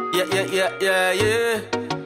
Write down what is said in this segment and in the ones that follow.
Yeah, yeah, yeah, yeah, yeah.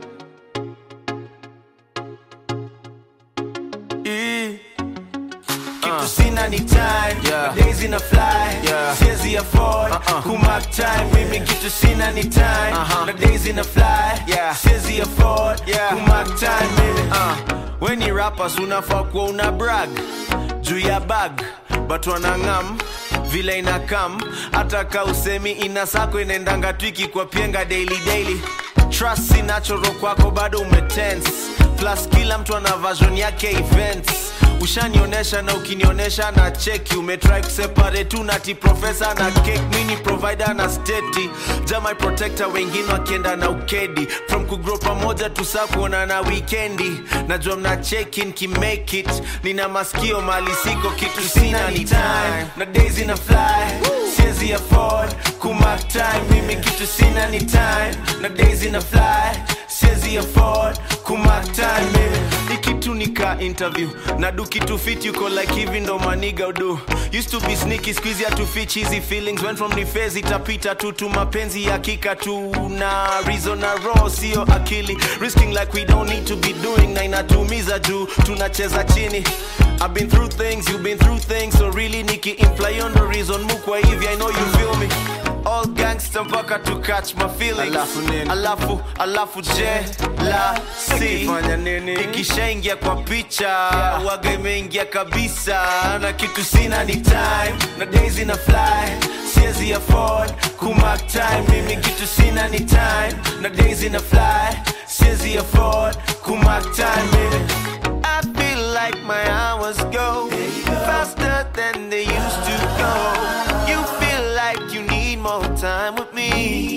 E. kitu sina ni time Yeah. days ina fly Yeah. siwezi afford Uh-uh. kumark time mimi kitu sina ni time Uh-huh. na days ina fly Yeah. siwezi afford Yeah. kumark time mimi Uh, weni rappers unafaa kuwa una brag juu ya bag but wanang'am vile inakam hata ka usemi ina sako inaendanga twiki kwa pienga daily daily trust si natural kwako bado umetense plus kila mtu ana version yake events ushanionyesha na ukinionyesha na cheki umetry kuseparate tu nati profesa na cake mini provider na steti jamai protector wengine wakienda na ukedi from kugrow pamoja tusaa kuona na wikendi najua mna cheki nkimake it nina maskio mali siko kitu sina ni time na days ina fly siwezi afford kumark time mimi kitu sina ni time na days ina fly siwezi afford kumark time mimi ikitu nika interview na do kitu fit yuko like hivi ndo maniga udu used to be sneaky squeeze to fit cheesy feelings went from ni phase itapita tu tu mapenzi ya kika tu na reason na raw sio akili risking like we don't need to be doing na inatumiza juu tunacheza chini I've been through things, you've been through things So really niki imply on the reason mukwa hivi I know you feel me All gangster mpaka to catch my feelings Alafu nini? Alafu, alafu je la si Ikifanya nini? ikishaingia kwa picha waga imeingia kabisa na kitu sina ni time na days ina fly siwezi afford kumark time mimi kitu sina ni time na days ina fly siwezi afford kumark time mimi I feel like my hours go faster than they used to go. You feel like you need more time with me.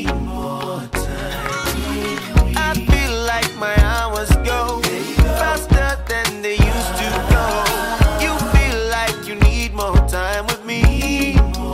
I feel like my hours go faster than they used to go. You feel like you need more time with me.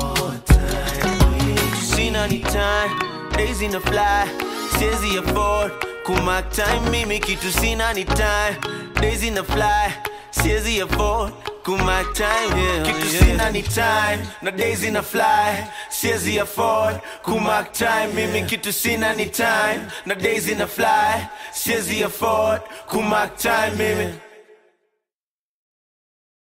Sina ni time, days in the fly, siwezi afford kumark time mimi kitu sina ni time, days in the fly, siwezi afford kumark time yeah, kitu yeah. sina ni time na days ina fly siwezi afford kumark time mimi kitu sina ni time na days ina fly siwezi afford kumark time mimi